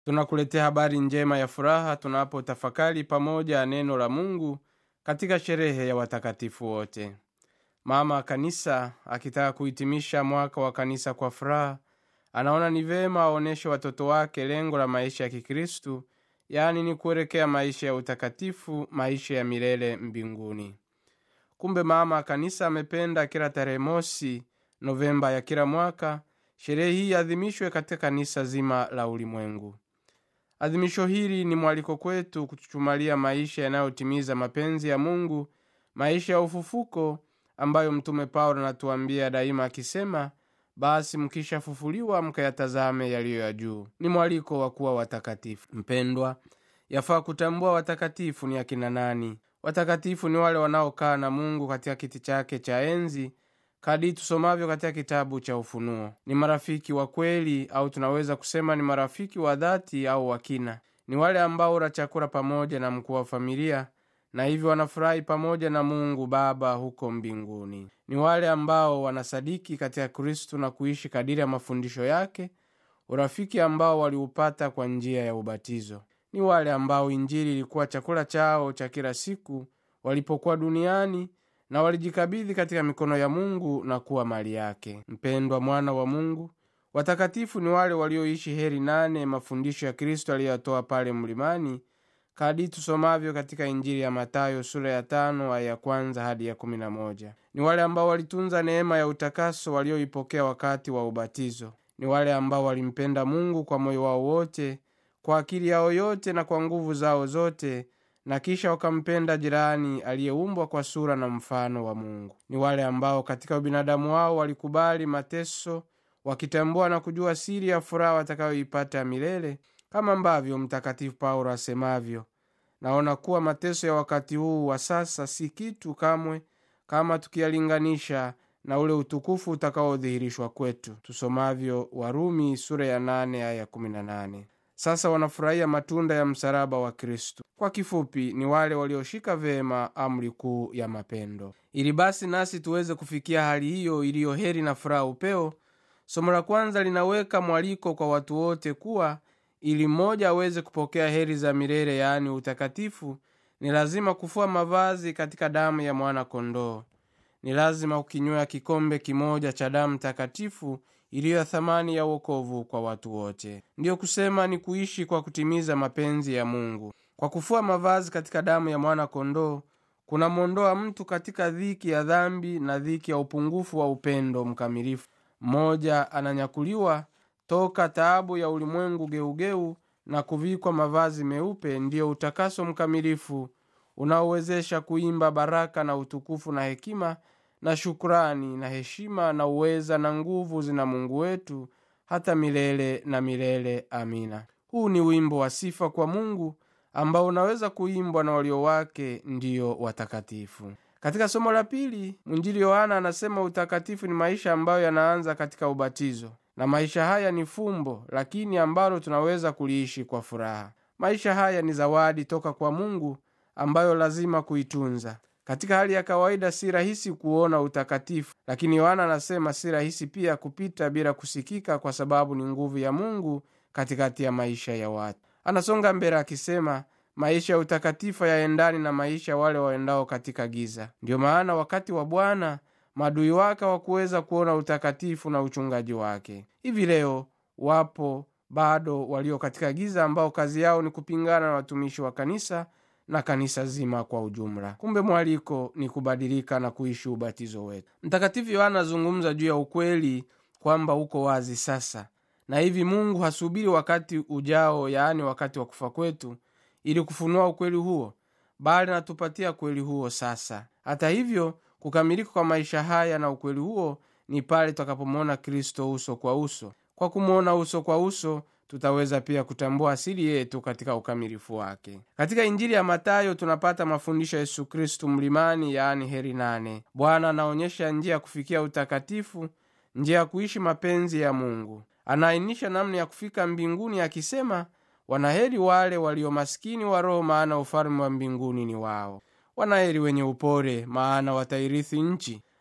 tunakuletea habari njema ya furaha tunapotafakari pamoja neno la mungu katika sherehe ya watakatifu wote mama kanisa akitaka kuhitimisha mwaka wa kanisa kwa furaha anaona ni vema aonyeshe watoto wake lengo la maisha ya kikristu yaani ni kuelekea maisha ya utakatifu maisha ya milele mbinguni kumbe mama kanisa amependa kila tarehe mosi novemba ya kila mwaka sherehe hii adhimishwe katika kanisa zima la ulimwengu adhimisho hili ni mwaliko kwetu kuchuchumalia maisha yanayotimiza mapenzi ya mungu maisha ya ufufuko ambayo mtume paulo anatuambia daima akisema basi mkishafufuliwa mkayatazame yaliyo ya juu ni mwaliko wa kuwa watakatifu mpendwa yafaa kutambua watakatifu ni akina nani watakatifu ni wale wanaokaa na mungu katika kiti chake cha enzi kadi tusomavyo katika kitabu cha ufunuo ni marafiki wa kweli au tunaweza kusema ni marafiki wa dhati au wakina ni wale ambao ula chakula pamoja na mkuu wa familia na hivyo wanafurahi pamoja na mungu baba huko mbinguni ni wale ambao wanasadiki katika kristu na kuishi kadiri ya mafundisho yake urafiki ambao waliupata kwa njia ya ubatizo ni wale ambao injili ilikuwa chakula chao cha kila siku walipokuwa duniani na walijikabidhi katika mikono ya mungu na kuwa mali yake mpendwa mwana wa mungu watakatifu ni wale walioishi heri nane mafundisho ya kristo aliyoyatoa pale mlimani kadi tusomavyo katika injili ya matayo sura ya tano aya ya kwanza hadi ya kumi na moja ni wale ambao walitunza neema ya utakaso walioipokea wakati wa ubatizo ni wale ambao walimpenda mungu kwa moyo wao wote kwa akili yao yote na kwa nguvu zao zote na kisha wakampenda jirani aliyeumbwa kwa sura na mfano wa mungu ni wale ambao katika ubinadamu wao walikubali mateso wakitambua na kujua siri ya furaha watakayoipata ya milele kama ambavyo mtakatifu paulo asemavyo naona kuwa mateso ya wakati huu wa sasa si kitu kamwe kama tukiyalinganisha na ule utukufu utakaodhihirishwa kwetu tusomavyo warumi sura ya 8 aya 18 sasa wanafurahia matunda ya msalaba wa kristu kwa kifupi ni wale walioshika vema amri kuu ya mapendo ili basi nasi tuweze kufikia hali hiyo iliyo heri na furaha upeo somo la kwanza linaweka mwaliko kwa watu wote kuwa ili mmoja aweze kupokea heri za milele yaani utakatifu ni lazima kufua mavazi katika damu ya mwana kondoo ni lazima kukinywea kikombe kimoja cha damu takatifu iliyo ya thamani ya uokovu kwa watu wote ndiyo kusema ni kuishi kwa kutimiza mapenzi ya mungu kwa kufua mavazi katika damu ya mwana kondoo kunamwondoa mtu katika dhiki ya dhambi na dhiki ya upungufu wa upendo mkamilifu mmoja ananyakuliwa toka taabu ya ulimwengu geugeu na kuvikwa mavazi meupe ndiyo utakaso mkamilifu unaowezesha kuimba baraka na utukufu na hekima na shukrani na heshima na uweza na nguvu zina mungu wetu hata milele na milele amina huu ni wimbo wa sifa kwa mungu ambao unaweza kuimbwa na walio wake ndiyo watakatifu katika somo la pili mwinjili yohana anasema utakatifu ni maisha ambayo yanaanza katika ubatizo na maisha haya ni fumbo lakini ambalo tunaweza kuliishi kwa furaha maisha haya ni zawadi toka kwa mungu ambayo lazima kuitunza katika hali ya kawaida si rahisi kuona utakatifu lakini yohana anasema si rahisi pia kupita bila kusikika kwa sababu ni nguvu ya mungu katikati ya maisha ya watu anasonga mbele akisema maisha ya utakatifu yaendani na maisha wale waendao katika giza ndiyo maana wakati wa bwana madui wake wakuweza kuona utakatifu na uchungaji wake hivi leo wapo bado walio katika giza ambao kazi yao ni kupingana na watumishi wa kanisa na kanisa zima kwa ujumla kumbe mwaliko ni kubadilika na kuishi ubatizo wetu mtakatifu yohana azungumza juu ya ukweli kwamba uko wazi sasa na hivi mungu hasubiri wakati ujao yaani wakati wa kufa kwetu ili kufunua ukweli huo bali anatupatia kweli huo sasa hata hivyo kukamilika kwa maisha haya na ukweli huo ni pale tutakapomwona kristo uso kwa uso kwa kumwona uso kwa uso tutaweza pia kutambua asili yetu katika ukamilifu wake katika injili ya matayo tunapata mafundisho ya yesu kristu mlimani yaani heri nane bwana anaonyesha njia ya kufikia utakatifu njia ya kuishi mapenzi ya mungu anaainisha namna ya kufika mbinguni akisema wanaheri wale walio maskini wa roho maana ufalme wa mbinguni ni wao wanaheri wenye upore maana watairithi nchi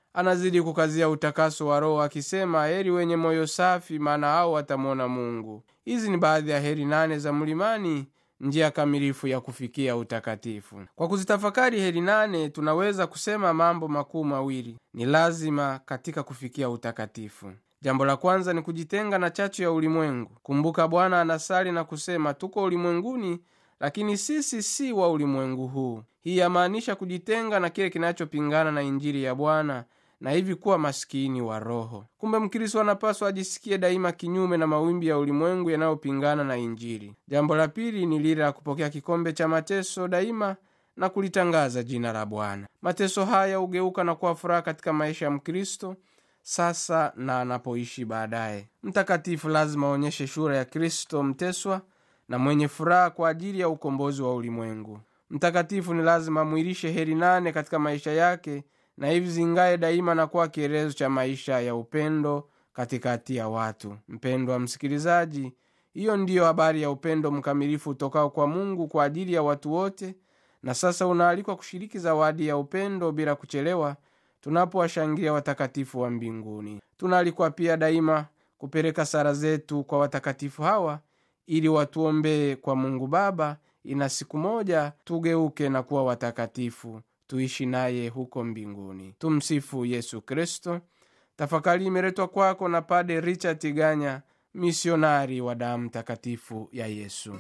anazidi kukazia utakaso wa roho akisema heri wenye moyo safi maana hao watamwona mungu hizi ni baadhi ya heri nane za mlimani njia kamilifu ya kufikia utakatifu kwa kuzitafakari heri nane tunaweza kusema mambo makuu mawili ni lazima katika kufikia utakatifu jambo la kwanza ni kujitenga na chachu ya ulimwengu kumbuka bwana anasali na kusema tuko ulimwenguni lakini sisi si wa ulimwengu huu hii yamaanisha kujitenga na kile kinachopingana na injili ya bwana na hivi kuwa maskini wa roho kumbe mkristo anapaswa ajisikie daima kinyume na mawimbi ya ulimwengu yanayopingana na injili jambo la pili ni lile la kupokea kikombe cha mateso daima na kulitangaza jina la bwana mateso haya hugeuka na kuwa furaha katika maisha ya mkristo sasa na anapoishi baadaye mtakatifu lazima aonyeshe shura ya kristo mteswa na mwenye furaha kwa ajili ya ukombozi wa ulimwengu mtakatifu ni lazima amwilishe heri nane katika maisha yake na hivi zingaye daima na kuwa kielezo cha maisha ya upendo katikati ya watu mpendwa msikilizaji hiyo ndiyo habari ya upendo mkamilifu utokao kwa mungu kwa ajili ya watu wote na sasa unaalikwa kushiriki zawadi ya upendo bila kuchelewa tunapowashangilia watakatifu wa mbinguni tunaalikwa pia daima kupeleka sara zetu kwa watakatifu hawa ili watuombee kwa mungu baba ina siku moja tugeuke na kuwa watakatifu tuishi naye huko mbinguni tumsifu yesu kristo tafakari imeletwa kwako na pade richard ganya misionari wa damu takatifu ya yesu